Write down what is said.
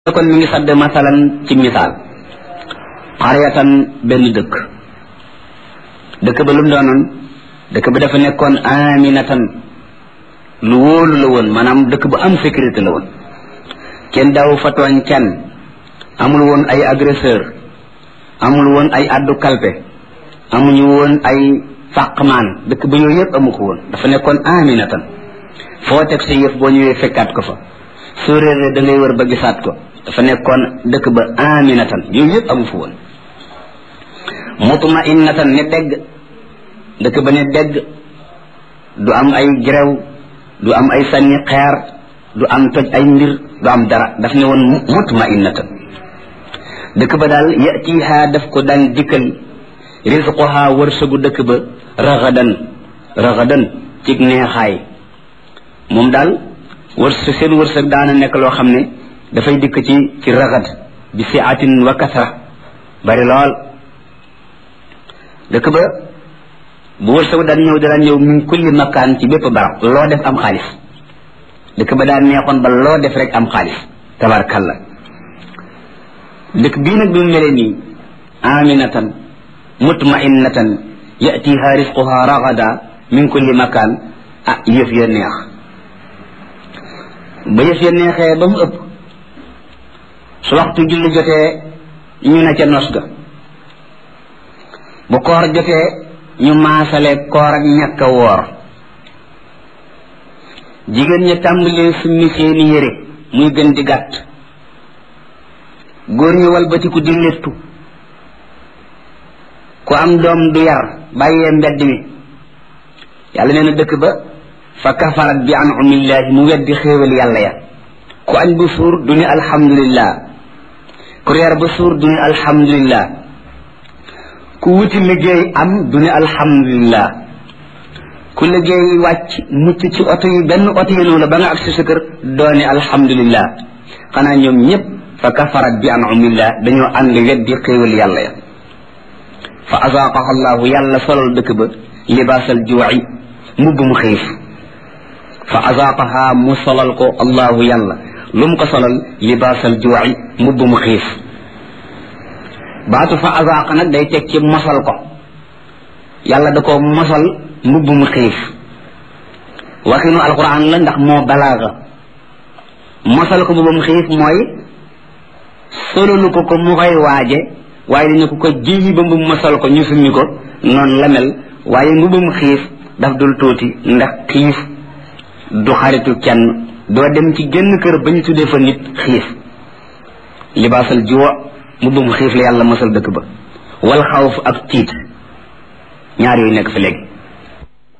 kon mi ngi sadd masalan ci misaal xaryatan benn dëkk dëkk ba lu mu doonoon dëkk ba dafa nekkoon aminatan lu wóolu la woon maanaam dëkk bu am sécurité la woon kenn daaw fa tooñ kenn amul woon ay agresseur amul woon ay addu kalpe amuñu woon ay fàqmaan dëkk ba yooyu yëpp amu ko woon dafa nekkoon aminatan foo teg sa yëf boo ñëwee fekkaat ko fa soo réeree da ngay wër ba gisaat ko dafa nekkoon dëkk ba aminatan yooyu yëpp amu fa woon mutmainatan ne dégg dëkk ba ne dégg du am ay gerew du am ay sànni xeer du am toj ay mbir du am dara daf ne woon mutmainatan dëkk ba daal yatiha daf ko daan dikkal risquha wërsëgu dëkk ba raxadan raxadan cig neexaay moom daal wërsëg seen wërsëg daana nekk loo xam ne dafay dikk ci ci raxad bi siatin wa kasra bari lool dëkk ba bu wërsëgu daan ñëw daan ñëw min kulli makkaan ci bépp barab loo def am xaalis dëkk ba daan neexoon ba loo def rek am xaalis tabarkalla dëkk bii nag bi mu melee nii aminatan mutmainatan yatiha risquha raxada min kulli makkaan ah yëf ya neex ba yëf ya neexee ba mu ëpp su waxtu julli jotee ñu ne ca nos ga bu koor jotee ñu maasale koor ak ñàkk a woor jigéen ña tàmbalee summi seeni yére muy gën di gàtt góor ñu walbatiku di léttu ku am doom du yar bàyyee mbedd mi yàlla nee na dëkk ba fa kafarat bi anumillaahi mu weddi xéewal yàlla ya ku añ bu suur du ni alhamdulillah ku reer ba suur du ni alhamdulillah ku wuti liggéey am du ni alhamdulillah ku liggéey wàcc mucc ci oto yi benn oto yi la ba nga agsi sa kër doo ni alhamdulillah xanaa ñoom ñépp fa kafarat bi anumillah dañoo ànd weddi xéewal yàlla ya fa azaaqaha allahu yàlla solal dëkk ba libaasal juuci mbubb mu xiif fa azaaqaha mu solal ko allahu yàlla lu mu ko solal libaasal juuci mbubb mu xiif baatu fa azaaqa nag day teg ci mosal ko yàlla da ko mosal mbubb mu xiif waxinu alquran la ndax moo balaaga mosal ko mbubb mu xiif mooy solalu ko ko mu koy waaje waaye dañu ko ko jiyi ba mbubb mosal ko ñu summi ko noonu la mel waaye mbubb mu xiif daf dul tuuti ndax xiif du xaritu kenn doo dem ci genn kër ba ñu tuddee fa nit xiif libaasal juwa mbubbum xiif la yàlla mosal dëkk ba wal xawf ak tiit ñaar yooyu nekk fi léegi